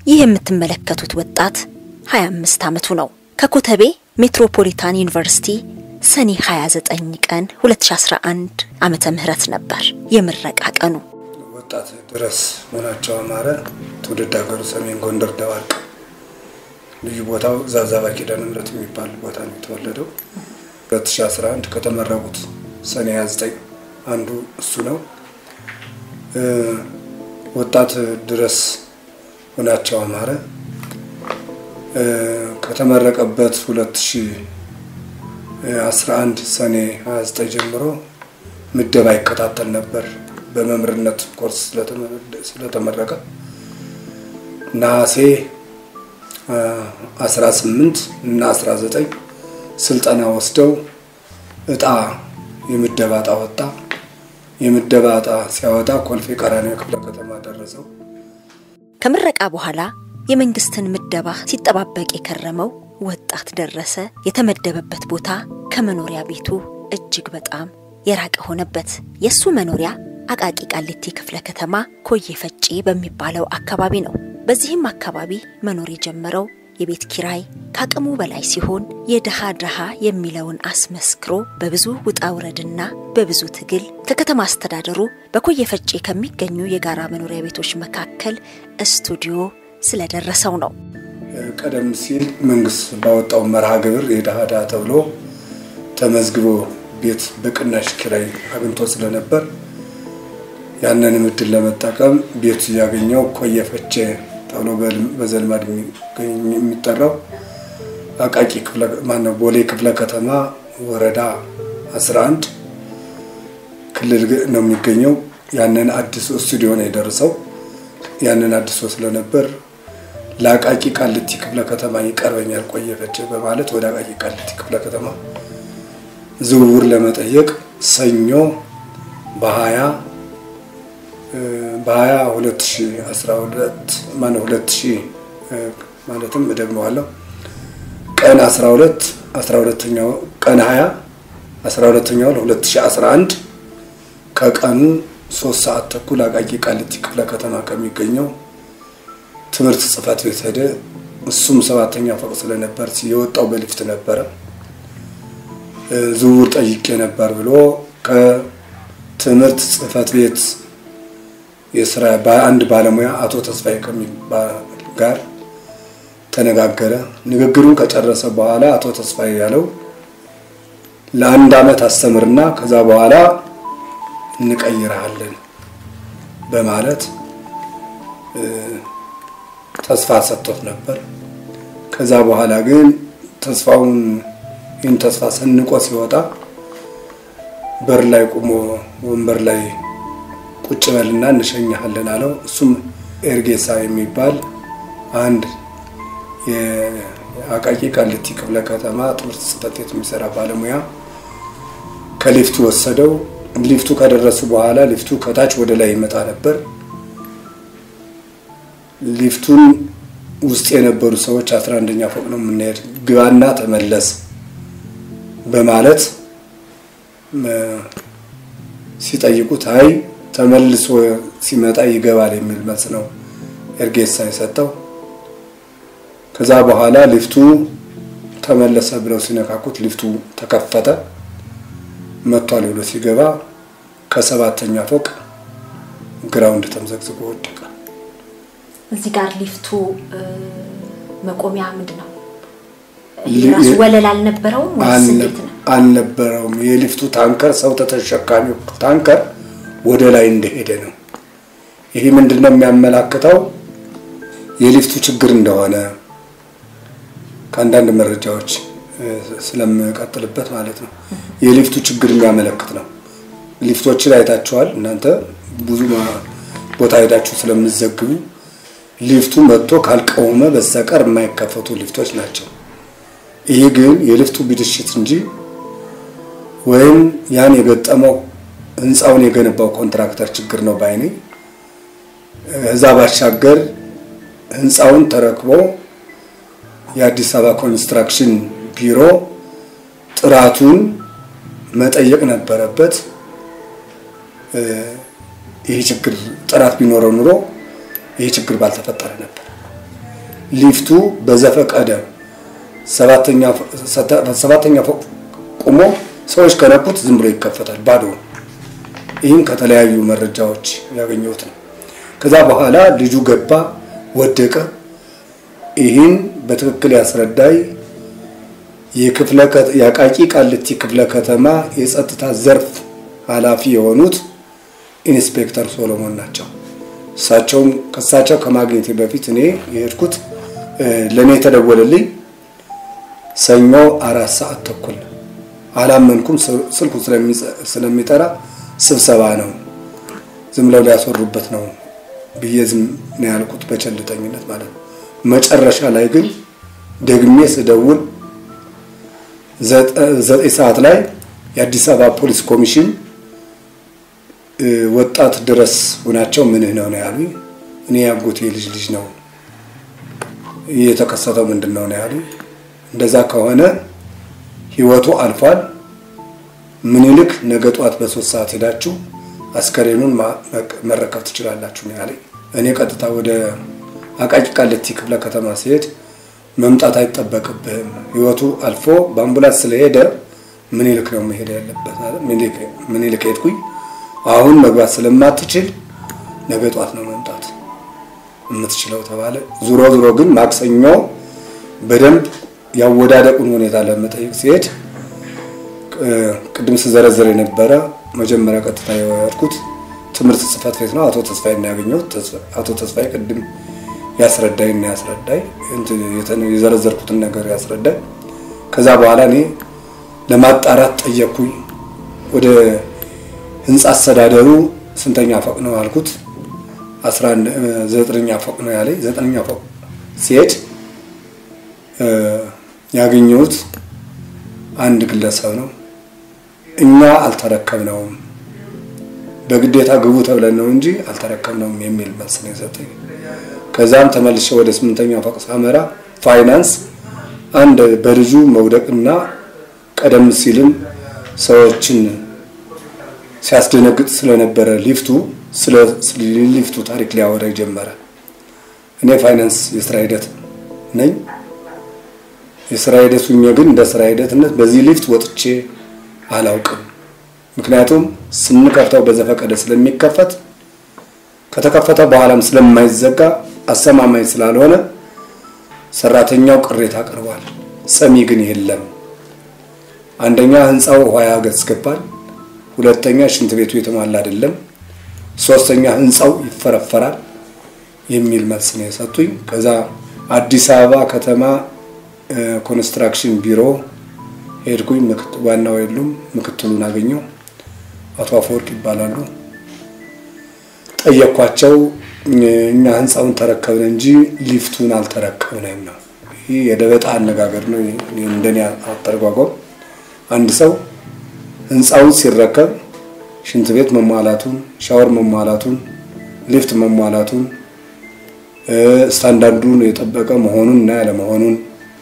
ይህ የምትመለከቱት ወጣት 25 ዓመቱ ነው። ከኮተቤ ሜትሮፖሊታን ዩኒቨርሲቲ ሰኔ 29 ቀን 2011 ዓመተ ምህረት ነበር የምረቃ ቀኑ። ወጣት ድረስ ሆናቸው አማረ ትውልድ ሀገሩ ሰሜን ጎንደር ደባርቅ፣ ልዩ ቦታው ዛዛባ ኪዳነ ምሕረት የሚባል ቦታ ነው የተወለደው። 2011 ከተመረቁት ሰኔ 29 አንዱ እሱ ነው። ወጣት ድረስ ሆናቸው አማረ ከተመረቀበት 2011 ሰኔ 29 ጀምሮ ምደባ ይከታተል ነበር። በመምህርነት ኮርስ ስለተመረቀ ነሐሴ 18 እና 19 ስልጠና ወስደው እጣ የምደባ እጣ ወጣ። የምደባ እጣ ሲያወጣ ኮልፌ ቀራኒዮ ክፍለ ከተማ ደረሰው። ከምረቃ በኋላ የመንግስትን ምደባ ሲጠባበቅ የከረመው ወጣት ደረሰ የተመደበበት ቦታ ከመኖሪያ ቤቱ እጅግ በጣም የራቀ ሆነበት። የእሱ መኖሪያ አቃቂ ቃሊቲ ክፍለ ከተማ ኮዬ ፈጬ በሚባለው አካባቢ ነው። በዚህም አካባቢ መኖር የጀመረው የቤት ኪራይ ከአቅሙ በላይ ሲሆን የድሃ ድሃ የሚለውን አስመስክሮ በብዙ ውጣ ውረድና በብዙ ትግል ከከተማ አስተዳደሩ በኮዬ ፈጬ ከሚገኙ የጋራ መኖሪያ ቤቶች መካከል ስቱዲዮ ስለደረሰው ነው። ቀደም ሲል መንግስት ባወጣው መርሃ ግብር የድሃ ድሃ ተብሎ ተመዝግቦ ቤት በቅናሽ ኪራይ አግኝቶ ስለነበር ያንን እድል ለመጠቀም ቤቱ ያገኘው ኮዬ ፈጬ ተብሎ በዘልማድ የሚጠራው አቃቂ ማነው ቦሌ ክፍለ ከተማ ወረዳ 11 ክልል ነው የሚገኘው። ያንን አዲስ ስቱዲዮ ነው የደረሰው። ያንን አዲሶ ስለነበር ለአቃቂ ቃሊቲ ክፍለ ከተማ ይቀርበኛል ኮዬ ፈጬ በማለት ወደ አቃቂ ቃሊቲ ክፍለ ከተማ ዝውውር ለመጠየቅ ሰኞ በሀያ በሀያ ሁለት ሺህ አስራ ሁለት ማነው ሁለት ሺህ ማለትም እደግመዋለሁ ቀን አስራ ሁለት አስራ ሁለተኛው ቀን ሀያ አስራ ሁለተኛው ሁለት ሺህ አስራ አንድ ከቀኑ ሶስት ሰዓት ተኩል አቃቂ ቃሊቲ ክፍለ ከተማ ከሚገኘው ትምህርት ጽሕፈት ቤት ሄደ። እሱም ሰባተኛ ፎቅ ስለነበር የወጣው በሊፍት ነበረ። ዝውውር ጠይቄ ነበር ብሎ ከትምህርት ጽሕፈት ቤት የስራ አንድ ባለሙያ አቶ ተስፋዬ ከሚባል ጋር ተነጋገረ። ንግግሩን ከጨረሰ በኋላ አቶ ተስፋዬ ያለው ለአንድ ዓመት አስተምርና ከዛ በኋላ እንቀይረሃለን በማለት ተስፋ ሰጥቶት ነበር። ከዛ በኋላ ግን ተስፋውን ይህን ተስፋ ሰንቆ ሲወጣ በር ላይ ቁሞ ወንበር ላይ ቁጭ በልና እንሸኛሃለን አለው። እሱም ኤርጌሳ የሚባል አንድ የአቃቂ ቃሊቲ ክፍለ ከተማ ትምህርት ጽሕፈት ቤት የሚሰራ ባለሙያ ከሊፍቱ ወሰደው። ሊፍቱ ከደረሱ በኋላ ሊፍቱ ከታች ወደ ላይ ይመጣ ነበር። ሊፍቱን ውስጥ የነበሩ ሰዎች አስራ አንደኛ ፎቅ ነው የምንሄድ ግባና ተመለስ በማለት ሲጠይቁት አይ ተመልሶ ሲመጣ ይገባል የሚል መልስ ነው ኤርጌሳ የሰጠው። ከዛ በኋላ ሊፍቱ ተመለሰ ብለው ሲነካኩት ሊፍቱ ተከፈተ። መጥቷል ብሎ ሲገባ ከሰባተኛ ፎቅ ግራውንድ ተምዘግዝጎ ወደቀ። እዚህ ጋር ሊፍቱ መቆሚያ ምንድን ነው? የራሱ ወለል አልነበረውም ወይስ እንዴት ነው? አልነበረውም። የሊፍቱ ታንከር ሰው ተሸካሚው ታንከር ወደ ላይ እንደሄደ ነው። ይህ ምንድን ነው የሚያመላክተው? የሊፍቱ ችግር እንደሆነ ከአንዳንድ መረጃዎች ስለምቀጥልበት ማለት ነው። የሊፍቱ ችግር የሚያመለክት ነው። ሊፍቶችን አይታችኋል እናንተ ብዙ ቦታ ሄዳችሁ ስለምዘግቡ ሊፍቱ መጥቶ ካልቀወመ በስተቀር የማይከፈቱ ሊፍቶች ናቸው። ይህ ግን የሊፍቱ ብልሽት እንጂ ወይም ያን የገጠመው ህንፃውን የገነባው ኮንትራክተር ችግር ነው ባይኔ። እዛ ባሻገር ህንፃውን ተረክቦ የአዲስ አበባ ኮንስትራክሽን ቢሮ ጥራቱን መጠየቅ ነበረበት። ይህ ችግር ጥራት ቢኖረው ኑሮ ይህ ችግር ባልተፈጠረ ነበር። ሊፍቱ በዘፈቀደ ሰባተኛ ፎቅ ቁሞ ሰዎች ከነኩት ዝም ብሎ ይከፈታል ባዶ። ይህም ከተለያዩ መረጃዎች ያገኘሁት ነው። ከዛ በኋላ ልጁ ገባ፣ ወደቀ። ይህን በትክክል ያስረዳይ የአቃቂ ቃሊቲ ክፍለ ከተማ የጸጥታ ዘርፍ ኃላፊ የሆኑት ኢንስፔክተር ሶሎሞን ናቸው። እሳቸውም ከእሳቸው ከማግኘቴ በፊት እኔ የሄድኩት ለእኔ የተደወለልኝ ሰኞ አራት ሰዓት ተኩል አላመንኩም። ስልኩ ስለሚጠራ ስብሰባ ነው ዝም ብለው ሊያስወሩበት ነው ብዬ ዝም ነው ያልኩት፣ በቸልተኝነት ማለት ነው። መጨረሻ ላይ ግን ደግሜ ስደውል ዘጠኝ ሰዓት ላይ የአዲስ አበባ ፖሊስ ኮሚሽን ወጣት ድረስ ሁናቸው ምንህ ነው ነው ያሉኝ። እኔ ያጎቴ ልጅ ልጅ ነው የተከሰተው ምንድን ነው ነው ያሉኝ። እንደዛ ከሆነ ህይወቱ አልፏል። ምኒልክ ነገ ጧት በሶስት ሰዓት ሄዳችሁ አስከሬኑን መረከብ ትችላላችሁ ነው ያለኝ። እኔ ቀጥታ ወደ አቃቂ ቃሊቲ ክፍለ ከተማ ሲሄድ መምጣት አይጠበቅብህም፣ ህይወቱ አልፎ በአምቡላንስ ስለሄደ ምኒልክ ነው መሄድ ያለበት አለ። ምኒልክ ሄድኩኝ። አሁን መግባት ስለማትችል ነገ ጧት ነው መምጣት የምትችለው ተባለ። ዙሮ ዙሮ ግን ማክሰኞ በደንብ ያወዳደቁን ሁኔታ ለመጠየቅ ሲሄድ ቅድም ስዘረዘር የነበረ መጀመሪያ ቀጥታ የወያድኩት ትምህርት ጽሕፈት ቤት ነው። አቶ ተስፋዬ እና ያገኘሁት አቶ ተስፋዬ ቅድም ያስረዳኝ እና ያስረዳኝ የዘረዘርኩትን ነገር ያስረዳኝ። ከዛ በኋላ እኔ ለማጣራት ጠየቅኩኝ። ወደ ህንፃ አስተዳደሩ ስንተኛ ፎቅ ነው አልኩት። ዘጠነኛ ፎቅ ነው ያለኝ። ዘጠነኛ ፎቅ ሲሄድ ያገኘሁት አንድ ግለሰብ ነው። እኛ አልተረከብነውም፣ በግዴታ ግቡ ተብለን ነው እንጂ አልተረከብነውም የሚል መልስ ነው የሰጠኝ። ከዛም ተመልሼ ወደ ስምንተኛ ፎቅ ሳመራ ፋይናንስ አንድ በልጁ መውደቅና ቀደም ሲልም ሰዎችን ሲያስደነግጥ ስለነበረ ሊፍቱ ስለ ሊፍቱ ታሪክ ሊያወራ ጀመረ። እኔ ፋይናንስ የስራ ሂደት ነኝ። የስራ ሂደት ሁኜ ግን እንደ ስራ ሂደትነት በዚህ ሊፍት ወጥቼ አላውቅም። ምክንያቱም ስንከፍተው በዘፈቀደ ስለሚከፈት ከተከፈተ በኋላም ስለማይዘጋ አስተማማኝ ስላልሆነ ሰራተኛው ቅሬታ አቅርቧል። ሰሚ ግን የለም። አንደኛ ህንፃው ውሃ ያስገባል፣ ሁለተኛ ሽንት ቤቱ የተሟላ አይደለም፣ ሶስተኛ ህንፃው ይፈረፈራል የሚል መልስ ነው የሰጡኝ። ከዛ አዲስ አበባ ከተማ ኮንስትራክሽን ቢሮ ሄድኩኝ። ዋናው የሉም፣ ምክትሉን አገኘው። አቶ አፈወርቅ ይባላሉ። ጠየኳቸው። እኛ ህንፃውን ተረከብን እንጂ ሊፍቱን አልተረከብንም ነው። ይህ የደበጣ አነጋገር ነው እንደኔ አተረጓጎም። አንድ ሰው ህንፃውን ሲረከብ ሽንት ቤት መሟላቱን፣ ሻወር መሟላቱን፣ ሊፍት መሟላቱን፣ ስታንዳርዱን የጠበቀ መሆኑን እና ያለመሆኑን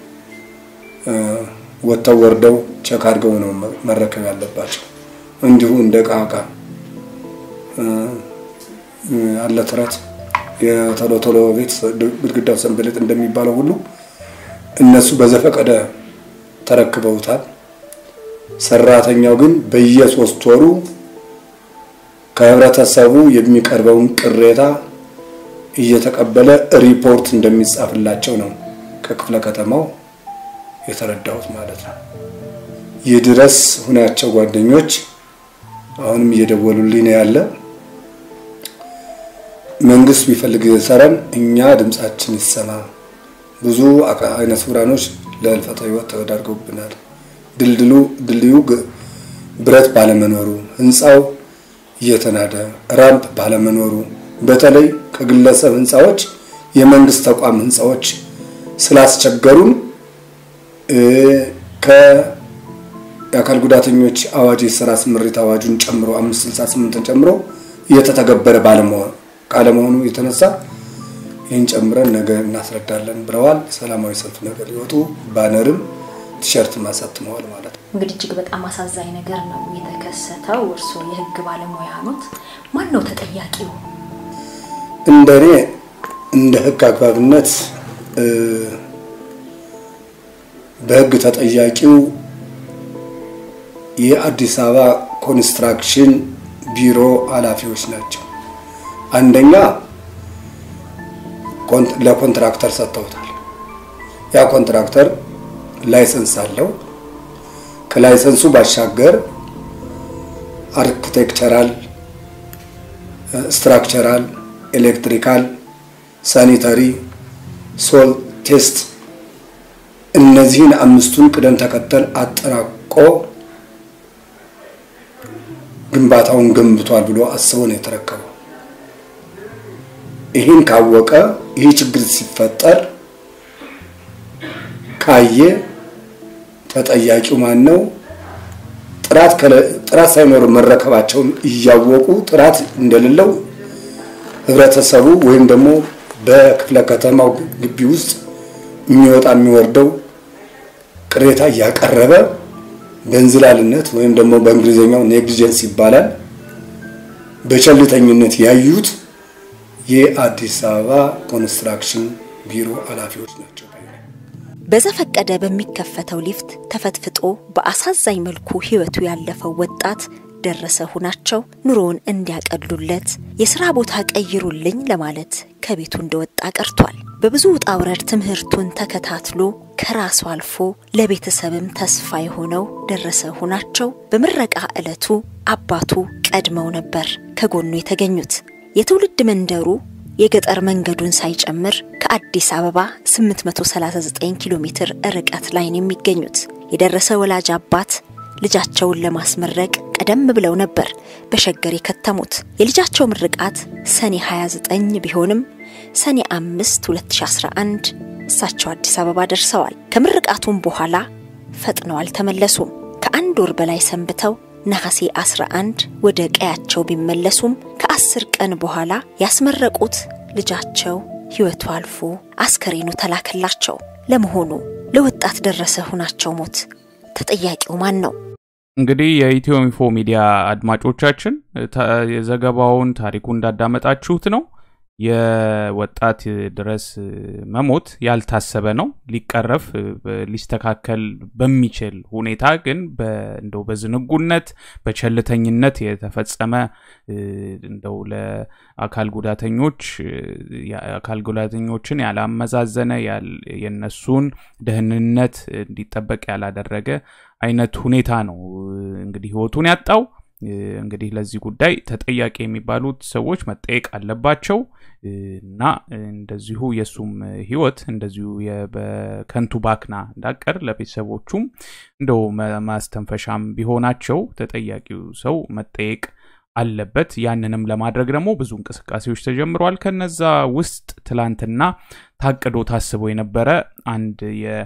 ወጥተው ወርደው ቸክ አድርገው ነው መረከብ ያለባቸው። እንዲሁ እንደ ዕቃ ዕቃ አለ ተረት የቶሎ ቶሎ ቤት ግድግዳው ሰንበሌጥ እንደሚባለው ሁሉ እነሱ በዘፈቀደ ተረክበውታል። ሰራተኛው ግን በየሶስት ወሩ ከህብረተሰቡ የሚቀርበውን ቅሬታ እየተቀበለ ሪፖርት እንደሚጻፍላቸው ነው ከክፍለ ከተማው የተረዳሁት ማለት ነው። ይድረስ ሁናቸው ጓደኞች አሁንም እየደወሉልኝ ነው ያለ መንግስት ቢፈልግ ሰረን እኛ ድምጻችን ይሰማ። ብዙ አይነ ስውራኖች ለህልፈተ ህይወት ተዳርገውብናል። ድልድሉ ድልድዩ ብረት ባለመኖሩ፣ ህንፃው እየተናደ ራምፕ ባለመኖሩ፣ በተለይ ከግለሰብ ህንፃዎች የመንግስት ተቋም ህንፃዎች ስላስቸገሩን ከየአካል ጉዳተኞች አዋጅ የስራ ስምሪት አዋጁን ጨምሮ 568ን ጨምሮ እየተተገበረ ባለመሆኑ ካለመሆኑ የተነሳ ይህን ጨምረን ነገ እናስረዳለን ብለዋል። ሰላማዊ ሰልፍ ነገር ሊወጡ ባነርም ቲሸርትም አሳትመዋል ማለት ነው። እንግዲህ እጅግ በጣም አሳዛኝ ነገር ነው የተከሰተው። እርስዎ የህግ ባለሙያ ኖት፣ ማን ነው ተጠያቂው? እንደ እኔ እንደ ህግ አግባብነት በሕግ ተጠያቂው የአዲስ አበባ ኮንስትራክሽን ቢሮ ኃላፊዎች ናቸው። አንደኛ ለኮንትራክተር ሰጥተውታል። ያ ኮንትራክተር ላይሰንስ አለው። ከላይሰንሱ ባሻገር አርክቴክቸራል፣ ስትራክቸራል፣ ኤሌክትሪካል፣ ሳኒታሪ፣ ሶል ቴስት እነዚህን አምስቱን ቅደም ተከተል አጠናቆ ግንባታውን ገንብቷል ብሎ አስቦ ነው የተረከበው። ይህን ካወቀ ይህ ችግር ሲፈጠር ካየ ተጠያቂው ማን ነው? ጥራት ሳይኖር መረከባቸውን እያወቁ ጥራት እንደሌለው ህብረተሰቡ ወይም ደግሞ በክፍለ ከተማው ግቢ ውስጥ የሚወጣ የሚወርደው ቅሬታ እያቀረበ በእንዝላልነት ወይም ደግሞ በእንግሊዝኛው ኔግሊጀንስ ይባላል በቸልተኝነት ያዩት የአዲስ አበባ ኮንስትራክሽን ቢሮ ኃላፊዎች ናቸው። በዘፈቀደ በሚከፈተው ሊፍት ተፈትፍጦ በአሳዛኝ መልኩ ህይወቱ ያለፈው ወጣት ደረሰ ሁናቸው ኑሮውን እንዲያቀሉለት የስራ ቦታ ቀይሩልኝ ለማለት ከቤቱ እንደወጣ ቀርቷል። በብዙ ውጣ ውረድ ትምህርቱን ተከታትሎ ከራሱ አልፎ ለቤተሰብም ተስፋ የሆነው ደረሰ ሁናቸው በምረቃ ዕለቱ አባቱ ቀድመው ነበር ከጎኑ የተገኙት። የትውልድ መንደሩ የገጠር መንገዱን ሳይጨምር ከአዲስ አበባ 839 ኪሎ ሜትር ርቀት ላይ ነው የሚገኙት። የደረሰ ወላጅ አባት ልጃቸውን ለማስመረቅ ቀደም ብለው ነበር በሸገር የከተሙት። የልጃቸው ምርቃት ሰኔ 29 ቢሆንም ሰኔ 5 2011 እሳቸው አዲስ አበባ ደርሰዋል። ከምርቃቱም በኋላ ፈጥነው አልተመለሱም። ከአንድ ወር በላይ ሰንብተው ነሐሴ 11 ወደ ቀያቸው ቢመለሱም ከአስር ቀን በኋላ ያስመረቁት ልጃቸው ሕይወቱ አልፎ አስከሬኑ ተላከላቸው። ለመሆኑ ለወጣት ደረሰ ሁናቸው ሞት ተጠያቂው ማን ነው? እንግዲህ የኢትዮ ኢንፎ ሚዲያ አድማጮቻችን የዘገባውን ታሪኩ እንዳዳመጣችሁት ነው። የወጣት ድረስ መሞት ያልታሰበ ነው። ሊቀረፍ ሊስተካከል በሚችል ሁኔታ ግን እንደው በዝንጉነት በቸልተኝነት የተፈጸመ እንደው ለአካል ጉዳተኞች አካል ጉዳተኞችን ያላመዛዘነ የነሱን ደህንነት እንዲጠበቅ ያላደረገ አይነት ሁኔታ ነው እንግዲህ ህይወቱን ያጣው። እንግዲህ ለዚህ ጉዳይ ተጠያቂ የሚባሉት ሰዎች መጠየቅ አለባቸው እና እንደዚሁ የእሱም ህይወት እንደዚሁ በከንቱ ባክና እንዳቀር ለቤተሰቦቹም እንደው ማስተንፈሻም ቢሆናቸው ተጠያቂው ሰው መጠየቅ አለበት። ያንንም ለማድረግ ደግሞ ብዙ እንቅስቃሴዎች ተጀምረዋል። ከነዛ ውስጥ ትላንትና ታቅዶ ታስቦ የነበረ አንድ የ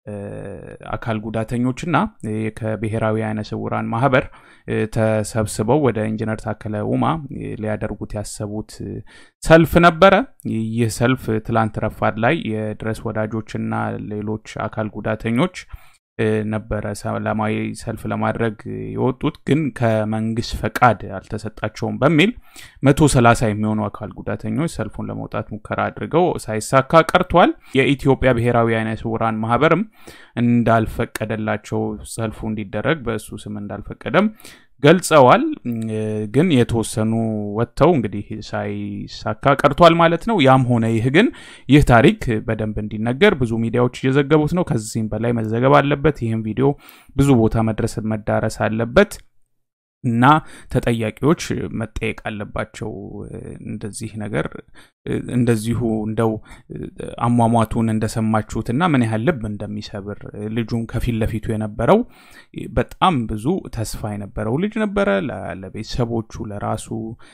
አካል ጉዳተኞችና ከብሔራዊ አይነ ስውራን ማህበር ተሰብስበው ወደ ኢንጂነር ታከለ ኡማ ሊያደርጉት ያሰቡት ሰልፍ ነበረ። ይህ ሰልፍ ትላንት ረፋድ ላይ የድረስ ወዳጆችና ሌሎች አካል ጉዳተኞች ነበረ ሰላማዊ ሰልፍ ለማድረግ የወጡት ግን ከመንግስት ፈቃድ አልተሰጣቸውም በሚል መቶ ሰላሳ የሚሆኑ አካል ጉዳተኞች ሰልፉን ለመውጣት ሙከራ አድርገው ሳይሳካ ቀርቷል። የኢትዮጵያ ብሔራዊ አይነ ስውራን ማህበርም እንዳልፈቀደላቸው ሰልፉ እንዲደረግ በእሱ ስም እንዳልፈቀደም ገልጸዋል። ግን የተወሰኑ ወጥተው እንግዲህ ሳይሳካ ቀርቷል ማለት ነው። ያም ሆነ ይህ ግን ይህ ታሪክ በደንብ እንዲነገር ብዙ ሚዲያዎች እየዘገቡት ነው። ከዚህም በላይ መዘገብ አለበት። ይህም ቪዲዮ ብዙ ቦታ መድረስ መዳረስ አለበት እና ተጠያቂዎች መጠየቅ አለባቸው። እንደዚህ ነገር እንደዚሁ እንደው አሟሟቱን እንደሰማችሁት እና ምን ያህል ልብ እንደሚሰብር ልጁም ከፊት ለፊቱ የነበረው በጣም ብዙ ተስፋ የነበረው ልጅ ነበረ። ለቤተሰቦቹ ለራሱ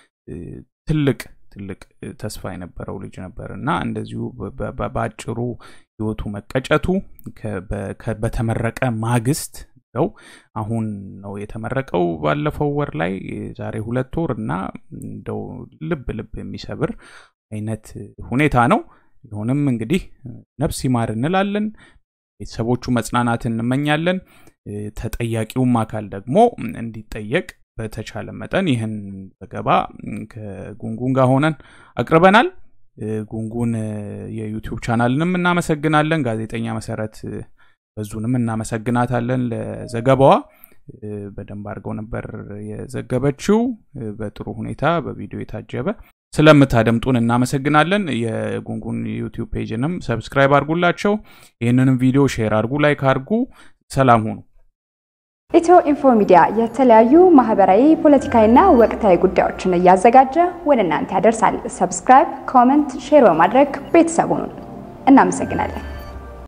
ትልቅ ትልቅ ተስፋ የነበረው ልጅ ነበር እና እንደዚሁ በአጭሩ ህይወቱ መቀጨቱ በተመረቀ ማግስት ነው። አሁን ነው የተመረቀው ባለፈው ወር ላይ ዛሬ ሁለት ወር እና እንደው ልብ ልብ የሚሰብር አይነት ሁኔታ ነው። ይሁንም እንግዲህ ነፍስ ይማር እንላለን። ቤተሰቦቹ መጽናናትን እንመኛለን። ተጠያቂውም አካል ደግሞ እንዲጠየቅ በተቻለ መጠን ይህን ዘገባ ከጉንጉን ጋር ሆነን አቅርበናል። ጉንጉን የዩቲዩብ ቻናልንም እናመሰግናለን። ጋዜጠኛ መሰረት በዙንም እናመሰግናታለን ለዘገባዋ። በደንብ አድርገው ነበር የዘገበችው፣ በጥሩ ሁኔታ በቪዲዮ የታጀበ። ስለምታደምጡን እናመሰግናለን። የጉንጉን ዩቲዩብ ፔጅንም ሰብስክራይብ አድርጉላቸው። ይህንንም ቪዲዮ ሼር አድርጉ፣ ላይክ አድርጉ። ሰላም ሁኑ። ኢትዮ ኢንፎ ሚዲያ የተለያዩ ማህበራዊ፣ ፖለቲካዊና ወቅታዊ ጉዳዮችን እያዘጋጀ ወደ እናንተ ያደርሳል። ሰብስክራይብ፣ ኮመንት፣ ሼር በማድረግ ቤተሰቡን እናመሰግናለን።